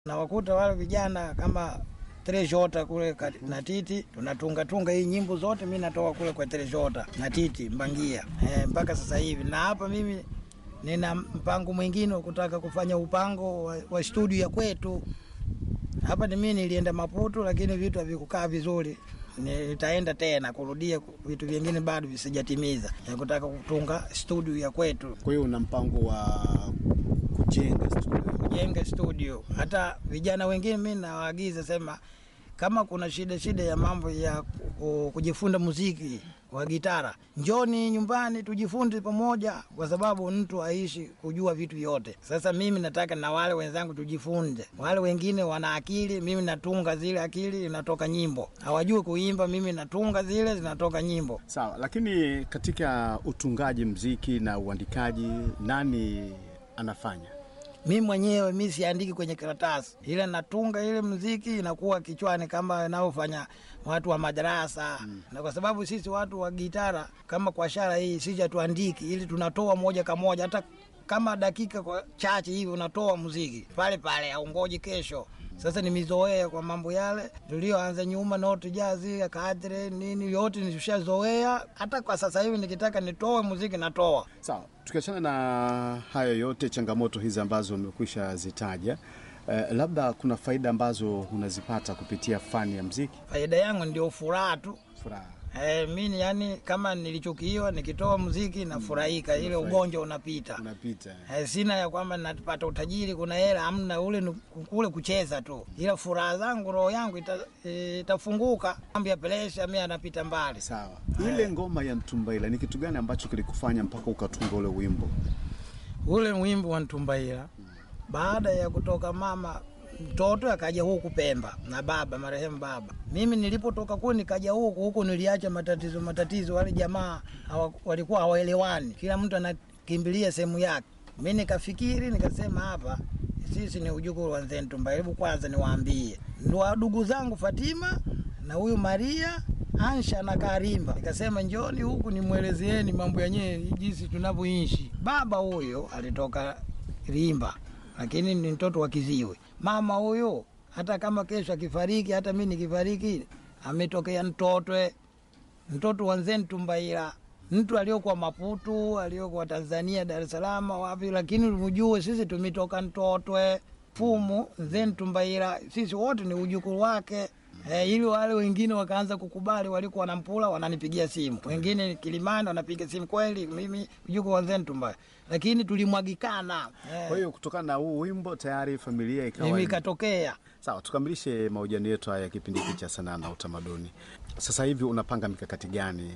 nawakuta wale vijana kama Treshota kule kat- na Titi tunatunga tunga hii nyimbo zote, mi natoka kule kwa Treshota na Titi Mbangia e, mpaka sasa hivi. Na hapa mimi nina mpango mwingine wa kutaka kufanya upango wa, wa studio ya kwetu hapa. Ni mimi nilienda Maputo, lakini vitu havikukaa vizuri. Nitaenda tena kurudia vitu vingine bado visijatimiza, ya kutaka kutunga studio ya kwetu Kwa hiyo una mpango wa kujenga studio? jenge studio. Hata vijana wengine mi nawaagiza sema, kama kuna shida shida ya mambo ya ku- kujifunza muziki wa gitara, njoni nyumbani tujifunze pamoja, kwa sababu mtu aishi kujua vitu vyote. Sasa mimi nataka na wale wenzangu tujifunze. Wale wengine wana akili, mimi natunga zile akili, inatoka nyimbo. Hawajui kuimba, mimi natunga zile, zinatoka nyimbo. Sawa, lakini katika utungaji mziki na uandikaji nani anafanya? mi mwenyewe mi siandiki kwenye karatasi, ile natunga ile mziki inakuwa kichwani kama inaofanya watu wa madarasa mm. na kwa sababu sisi watu wa gitara kama kwa shara hii sisi hatuandiki, ili tunatoa moja kwa moja, hata kama dakika kwa chache hivi unatoa muziki pale pale, aungoji kesho. Sasa nimezoea kwa mambo yale tulioanza nyuma, noti jazi kadre nini, yote nishazoea. Hata kwa sasa hivi nikitaka nitoe muziki natoa. Sawa, tukiachana na hayo yote, changamoto hizi ambazo umekwisha zitaja, eh, labda kuna faida ambazo unazipata kupitia fani ya mziki? Faida yangu ndio furaha tu. Furaha. Eh, mimi yani kama nilichukiwa nikitoa muziki nafurahika, ile ugonjwa unapita. Unapita. Eh, sina ya kwamba napata utajiri, kuna hela, amna ule ni kule kucheza tu, ila furaha zangu, roho yangu ita, eh, itafunguka. Mambo ya presha mimi anapita mbali. Sawa. Ile ngoma ya Ntumbaila ni kitu gani ambacho kilikufanya mpaka ukatunga ule wimbo? Ule wimbo wa Ntumbaila, baada ya kutoka mama mtoto akaja huku Pemba na baba marehemu baba. Mimi nilipotoka kule nikaja huku huku, niliacha matatizo matatizo, wale jamaa hawa, walikuwa hawaelewani, kila mtu anakimbilia sehemu yake. Mi nikafikiri nikasema, hapa sisi ni ujukuu wa Nzee Ntumbaila, hebu kwanza niwaambie ndo ndugu zangu Fatima na huyu Maria Ansha na Karimba. Nikasema njoni huku nimwelezeeni mambo yenyewe jinsi tunavyoishi. Baba huyo alitoka Rimba, lakini ni mtoto wa Kiziwe. Mama huyo hata kama kesho akifariki, hata mi nikifariki, ametokea Mtotwe, mtoto wa Nzee Ntumbaila, mtu aliokuwa Maputu, aliokuwa Tanzania, Dar es Salaam, wapi, lakini ujue sisi tumetoka Mtotwe fumu Nzee Ntumbaila, sisi wote ni ujukuu wake. Eh, ili wale wengine wakaanza kukubali, walikuwa wanampula, wananipigia simu, wengine Kilimani wanapiga simu, kweli mimi mjukuu wa Nzee Ntumbaila, lakini tulimwagikana eh, Kwa hiyo kutokana na huu wimbo tayari familia ikawa mimi ikatokea Sawa, tukamilishe mahojiano yetu haya ya kipindi hiki cha sanaa na utamaduni. Sasa hivi unapanga mikakati gani?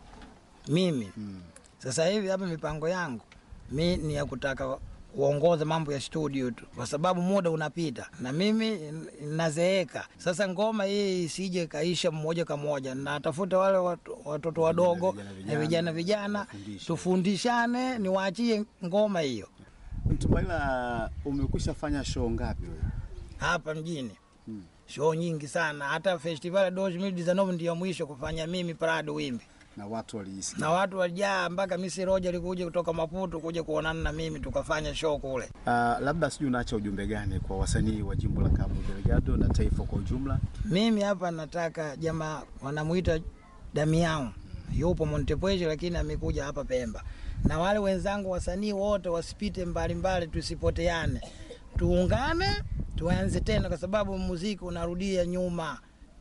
mimi sasa hivi hapa mipango yangu mi ni ya kutaka kuongoza mambo ya studio tu, kwa sababu muda unapita na mimi n- nazeeka. Sasa ngoma hii isije kaisha mmoja kwa moja, natafuta wale watu- watoto wadogo vijana, na vijana, vijana vijana, wafundishe. tufundishane, niwaachie ngoma hiyo Mtumaila, umekwisha fanya show ngapi wewe? hapa mjini show nyingi sana, hata festival ya 2019 ndio mwisho kufanya mimi Prado Wimbi Na watu waliisikia? na watu walijaa mpaka Misi Roja alikuja kutoka Maputo kuja kuonana na mimi tukafanya show kule. Uh, labda sijui unaacha ujumbe gani kwa wasanii wa jimbo la Cabo Delgado na taifa kwa ujumla? Mimi hapa nataka jamaa wanamuita Damian yupo Montepuez, lakini amekuja hapa Pemba, na wale wenzangu wasanii wote wasipite mbalimbali, tusipoteane, tuungane, tuanze tena, kwa sababu muziki unarudia nyuma.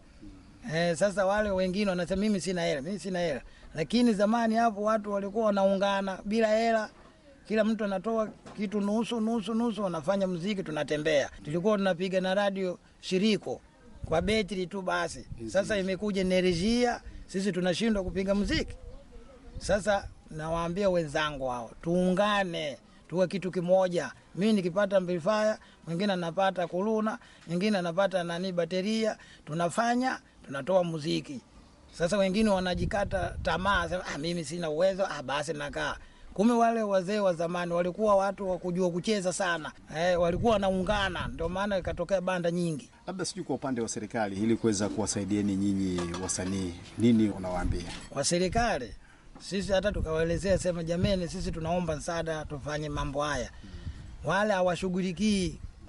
Eh, sasa wale wengine wanasema mimi sina hela, mimi sina hela, lakini zamani hapo watu walikuwa wanaungana bila hela kila mtu anatoa kitu nusu nusu nusu, wanafanya mziki, tunatembea. Tulikuwa tunapiga na radio shiriko kwa betri tu basi. Sasa imekuja enerjia, sisi tunashindwa kupiga mziki. Sasa nawaambia wenzangu hao, tuungane tuwe kitu kimoja. Mimi nikipata amplifier, mwingine anapata kuluna, mwingine anapata nani bateria, tunafanya tunatoa muziki. Sasa wengine wanajikata tamaa, sema ah, mimi sina uwezo, ah, basi nakaa. Kumbe wale wazee wa zamani walikuwa watu wa kujua kucheza sana eh, walikuwa wanaungana, ndio maana ikatokea banda nyingi. Labda sijui kwa upande wa serikali, ili kuweza kuwasaidieni nyinyi wasanii, nini unawaambia? wa serikali sisi hata tukawaelezea sema, jameni, sisi tunaomba msaada tufanye mambo haya. Wale hawashughulikii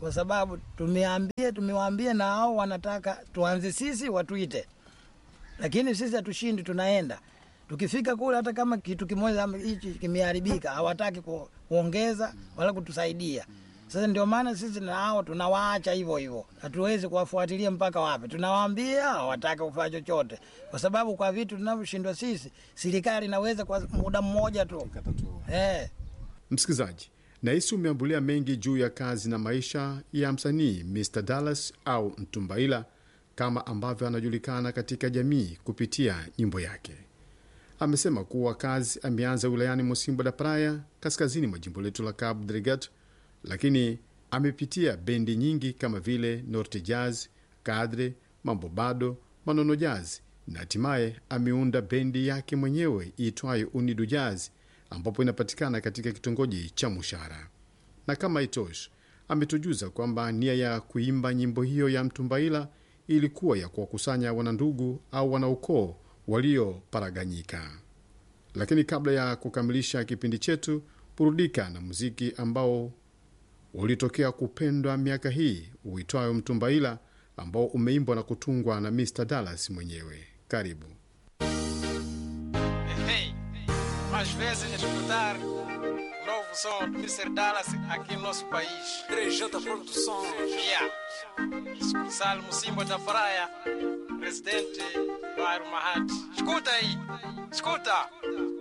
kwa sababu tumeambia tumewaambia na hao wanataka tuanze sisi watuite, lakini sisi hatushindi, tunaenda tukifika kule, hata kama kitu kimoja ama hichi kimeharibika, hawataki ku, kuongeza wala kutusaidia. Sasa ndio maana sisi na hao tunawaacha hivyo hivyo, hatuwezi kuwafuatilia mpaka wapi. Tunawaambia hawataki kufanya chochote, kwa sababu kwa vitu tunavyoshindwa sisi, serikali inaweza kwa muda mmoja tu eh. Msikilizaji, nahisi umeambulia mengi juu ya kazi na maisha ya msanii Mr Dallas au Mtumbaila kama ambavyo anajulikana katika jamii kupitia nyimbo yake. Amesema kuwa kazi ameanza wilayani Mosimbo da Praia, kaskazini mwa jimbo letu la Cabo Delgado, lakini amepitia bendi nyingi kama vile Norte Jazz, Kadre, Mambo Bado, Manono Jazz na hatimaye ameunda bendi yake mwenyewe iitwayo Unidu Jazz ambapo inapatikana katika kitongoji cha Mushara. Na kama itoshi, ametujuza kwamba nia ya kuimba nyimbo hiyo ya Mtumbaila ilikuwa ya kuwakusanya wanandugu au wanaukoo walioparaganyika. Lakini kabla ya kukamilisha kipindi chetu, burudika na muziki ambao ulitokea kupendwa miaka hii uitwayo Mtumbaila, ambao umeimbwa na kutungwa na Mr Dallas mwenyewe. Karibu. Hey, mais vezes escutar novo som do Mr. Dallas aqui no nosso país. 3J Produção. Yeah. Salmo Simba da Praia, presidente Bairro Mahati. Escuta aí, escuta.